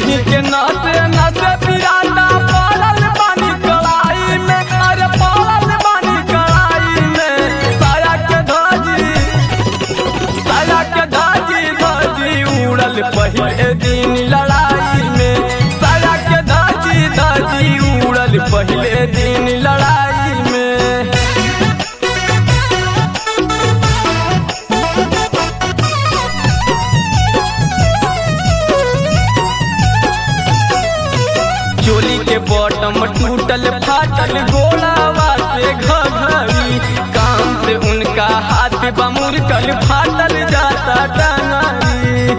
देही के नसे नसे पिराता पड़ल बानी कड़ाई में अरे पड़ल बानी कड़ाई में साया के धाजी साया के धाजी धाजी उड़ल पहले दिन लड़ाई में साया के धाजी धाजी उड़ल पहले दिन लड़ाई में चोली के बॉटम टूटल फाटल गोलावा से घघरी काम से उनका हाथ बमुर कल फाटल जाता टंगरी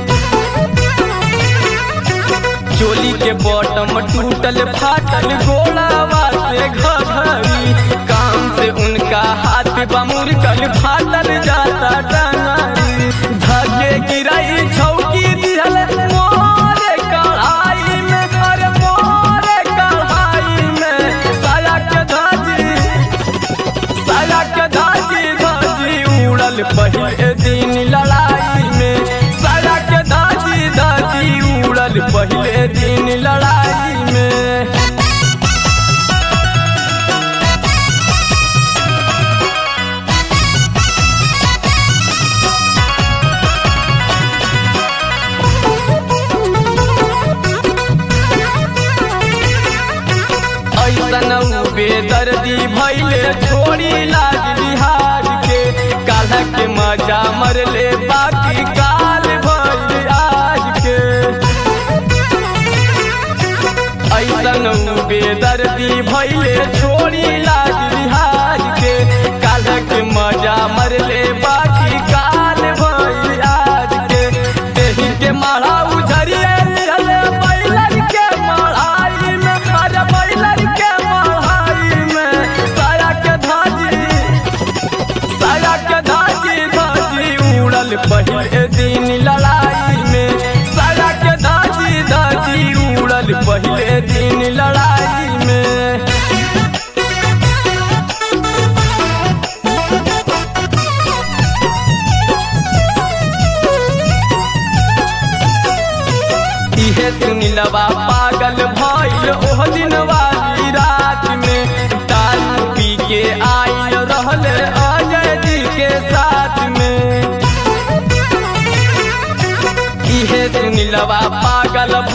चोली के बॉटम टूटल फाटल गोलावा से घघरी काम से उनका हाथ बमुर कल फाटल जाता टंगरी धगे गिराई छौकी दिहल मोरे कढ़ाई में अरे मोरे कढ़ाई में साया के धाजी साया के धाजी धाजी उड़ल पहले दिन लड़ाई में साया के धाजी धाजी उड़ल पहले दिन लड़ाई में ऐसन बेदर्दी भैले छोड़ी लाज बिहार के काल्ह के मजा मरले बाकी काल भइल आज के ऐसन बेदर्दी भैले छोड़ी लाज बिहार के काल्ह के मजा मरले बाकी काल भइल आज के देही के मारा उझरिए रहले बैलर के माराई में अरे बैलर के माराई में साया के धाजी साया के धाजी धाजी उड़ल पहले दिन लड़ाई में साया के धाजी धाजी उड़ल पहले दिन लड़ाई में इहे सुनिलवा पागल भइल ओह दिन वाली रात में दारू पी के आइल रहले अजय जी के साथ में इहे सुनिलवा पागल